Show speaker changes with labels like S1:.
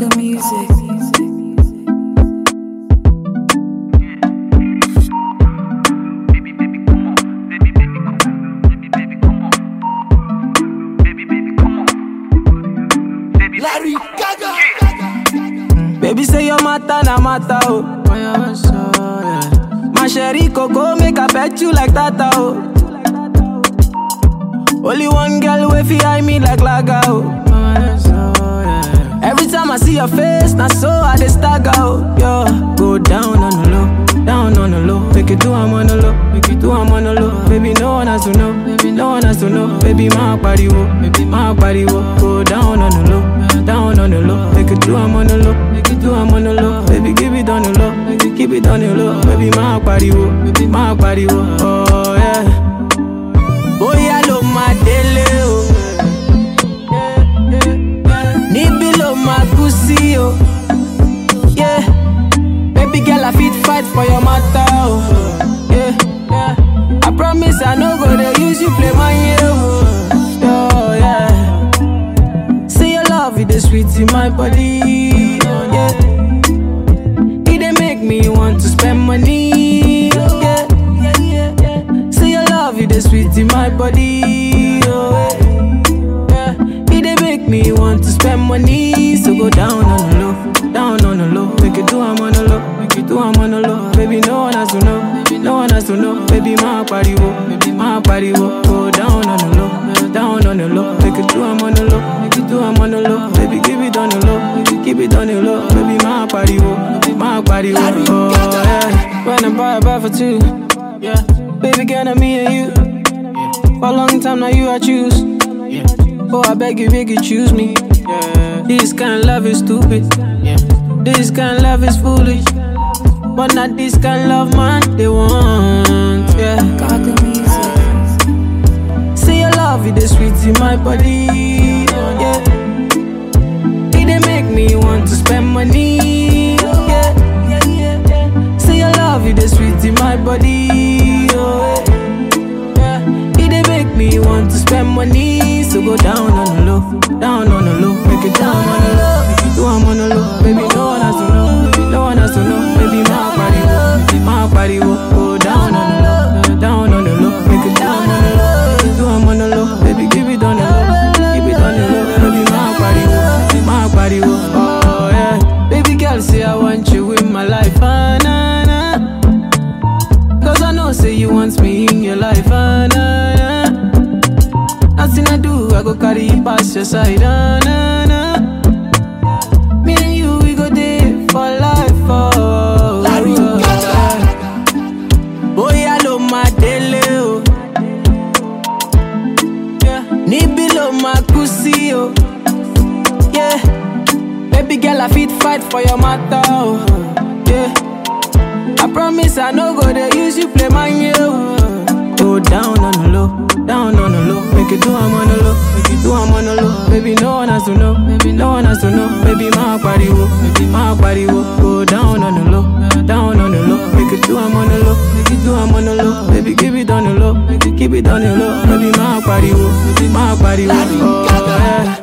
S1: Gaga music.
S2: Larry Gaga.
S3: Baby say your matter na matter oh. My sherry coco make I pet you like tata oh. Only one girl way fi eye me like laga oh. Every time I see your face, na so I dey stagger oh. Yo, go down on the low, down on the low. Make it do I'm on the low, make it do I'm on the low. Baby no one has to know, baby no one has to know. Baby my body wo, baby my body wo. Go down on the low, down on the low. Make it do I'm on the low, make it do I'm on the low. Baby give it on the low, make it keep it on the low. Baby my body wo, baby my body wo. Oh yeah. Bóyá ló máa délé o. Níbí ló máa kú sí o. Yeah. Baby girl, I fit fight for your matter o. Yeah. I promise I no go dey use you play my year o. Oh, yeah. Say your love, it dey sweet in my body. Yeah. It dey make me want to spend money. Yeah. Say your love, it dey sweet in my body. Oh, yeah. It dey make me want to spend money. So go down on the low, down on the low. Make it do I'm on the low, make it do I'm on the low. Baby, no one has to know, no one has to know. Baby, my body wo, baby, my body wo. Go down on the low, down on the low. Make it do I'm on the low, make it do I'm on the low. Baby, give it on the low, make it keep it on the low. Baby, my body wo, my body wo. Oh, yeah. When I buy a buy for two, yeah. Baby, girl, I'm me and you. For a long time now, you I choose. Oh, I beg you, beg you, choose me. This kind of love is stupid. This kind of love is foolish. But not this kind of love, man, they want. Yeah.
S1: Gaga music.
S3: Say your love, it is sweet in my body. Yeah. It dey make me want to spend money. Yeah. Say your love, it is sweet in my body. Oh, yeah. It dey make me want to spend money. So go down on the low, down on the low, make it down on the low, make it do I'm on the low. Baby, no one has to know, no one has to know. Baby, my body, wo, my body, wo. go down on the low, down on the low, make it down on the low, make it do I'm on the low. Baby, give it on the low, keep it on the low. Baby, my body, wo, my body, wo. oh yeah. Baby girl, say I want you in my life, ah, nah, nah. Cause I know, say you want me in your life, ah, nah, nah. Nothing I do, I go carry you past your side, ah, nah, nah. Me and you, we go there for life, oh.
S2: Larry
S3: oh,
S2: Gaga.
S3: Bóyá ló máa délé o. Yeah. Níbí ló máa kú sí o. Yeah. Baby girl, I fit fight for your matter o. Yeah. I promise I no go dey use you play my year o. Go down on the low, down on the low. Make it do I'm on the low, make it do I'm on the low. Baby, no one has to know, baby, no one has to know. Baby, my body wo, baby, my body wo. Go down on the low, down on the low. Make it do I'm on the low, make it do I'm on the low. Baby, give it on the low, make it keep it on the low. Baby, my body wo, baby, my body wo.
S2: Larry
S3: Oh,
S2: Gaga.
S3: yeah.